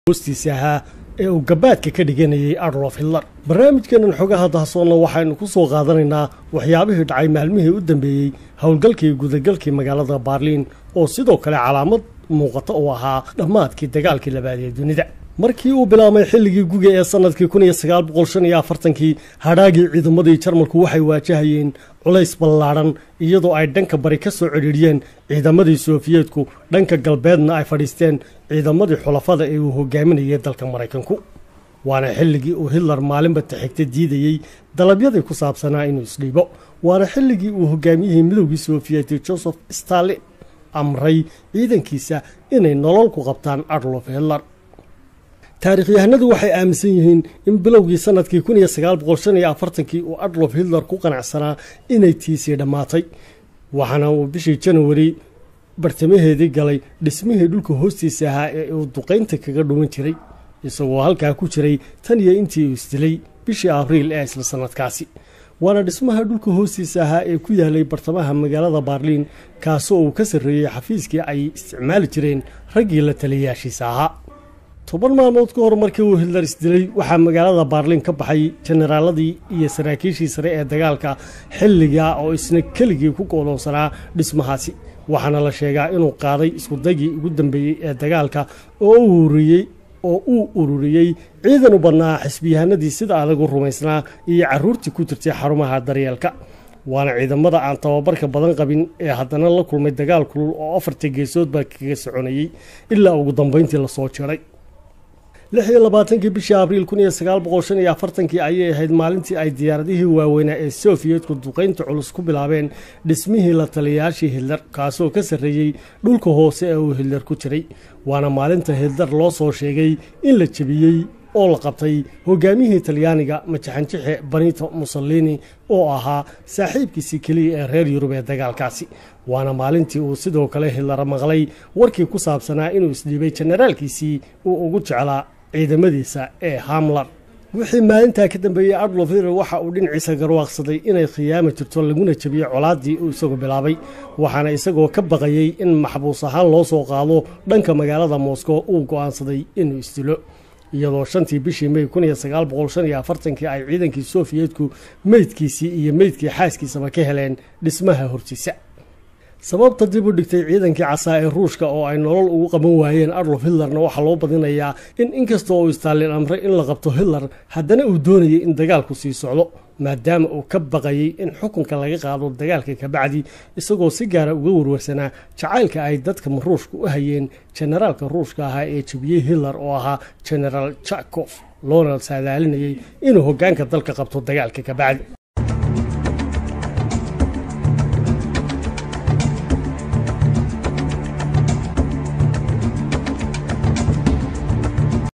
hoostiisa ahaa ee uu gabaadka ka dhiganayay adlof hitler barnaamijkeenan xogaha dahsoonna waxaynu ku soo qaadanaynaa waxyaabihii dhacay maalmihii u dambeeyey howlgalkii gudagalkii magaalada baarliin oo sidoo kale calaamad muuqata uu ahaa dhammaadkii dagaalkii labaad ee dunida markii uu bilaabmay xilligii guga ee sannadkii kun iyo sagaal boqol shan iyo afartankii hadhaagii ciidamadii jarmalku waxay waajahayeen culays ballaadhan iyadoo ay dhanka bari ka soo cidhiidhiyeen ciidamadii sofiyeetku dhanka galbeedna ay fadhiisteen ciidamadii xulafada ee uu hogaaminayay dalka maraykanku waana xilligii uu hitler maalinba taxigta diidayey dalabyadii ku saabsanaa inuu isdhiibo waana xilligii uu hogaamiyihii midowgii sofiyeeti joseph stalin amray ciidankiisa inay nolol ku qabtaan adlof hitler taarikhyahanadu waxay aaminsan yihiin in bilowgii sannadkii kun iyo sagaal boqol shan iyo afartankii uu adlof hitler ku qanacsanaa inay tiisii dhammaatay waxaana uu bishii janawari bartamaheedii galay dhismihii dhulka hoostiisa ahaa ee uu duqaynta kaga dhuman jiray isagoo halkaa ku jiray tan iyo intii uu isdilay bishii abriil ee isla sannadkaasi waana dhismaha dhulka hoostiisa ahaa ee ku yaalay bartamaha magaalada baarliin kaasoo uu ka sarreeyey xafiiskii ay isticmaali jireen raggii la taliyayaashiisa ahaa toban maalmood ka hor markii uu hitler isdilay waxaa magaalada baarliin ka baxay jenaraaladii iyo saraakiishii sare ee dagaalka xilligaa oo isna keligii ku go'doonsanaa dhismahaasi waxaana la sheegaa inuu qaaday iskudaygii ugu dambeeyey ee dagaalka oo u ururiyey oo uu ururiyey ciidan u badnaa xisbiyahanadii sida adagu rumaysnaa iyo carruurtii ku jirtay xarumaha daryeelka waana ciidamada aan tababarka badan qabin ee haddana la kulmay dagaal kulul oo afarta geesood baa kaga soconayey ilaa ugu dambayntii lasoo jiray lix iyo labaatankii bishii abriil kun iyo sagaal boqol shan iyo afartankii ayay ahayd maalintii ay diyaaradihii waaweynaa ee sofiyeetku duqaynta culus ku bilaabeen dhismihii la taliyayaashii hitler kaasoo ka sarreeyey dhulka hoose ee uu hitler ku jiray waana maalinta hitler loo soo sheegay in la jebiyey oo la qabtay hogaamiyihii talyaaniga majaxanjixe benito mussolini oo ahaa saaxiibkiisii keliya ee reer yurub ee dagaalkaasi waana maalintii uu sidoo kale hitler maqlay warkii ku saabsanaa inuu isdhiibay jenaraalkiisii uu ugu jeclaa ciidamadiisa ee hamlar wixii maalintaa ka dambeeyey adlof hitler waxa uu dhinaciisa garwaaqsaday inay khiyaami jirto laguna jebiyey colaaddii uu isagu bilaabay waxaana isagoo ka baqayey in maxbuus ahaan loo soo qaado dhanka magaalada moscow uu go'aansaday inuu isdilo iyadoo shantii bishii mey kun iyo sagaal boqol shan iyo afartankii ay ciidankii sofiyeetku meydkiisii iyo meydkii xaaskiisaba ka heleen dhismaha hortiisa sababta dib u dhigtay ciidankii casaa ee ruushka oo ay nolol ugu qaban waayeen adlof hitlerna waxaa loo badinayaa in inkastoo uu istaalin amray in la qabto hitler haddana uu doonayay in dagaalku sii socdo maadaama uu ka baqayey in xukunka laga qaado dagaalka kabacdi isagoo si gaara uga warwarsanaa jacaylka ay dadka ruushka u hayeen jenaraalka ruushka ahaa ee jebiyey hitler oo ahaa genaraal jakof loona saadaalinayay inuu hoggaanka dalka qabto dagaalka kabacdi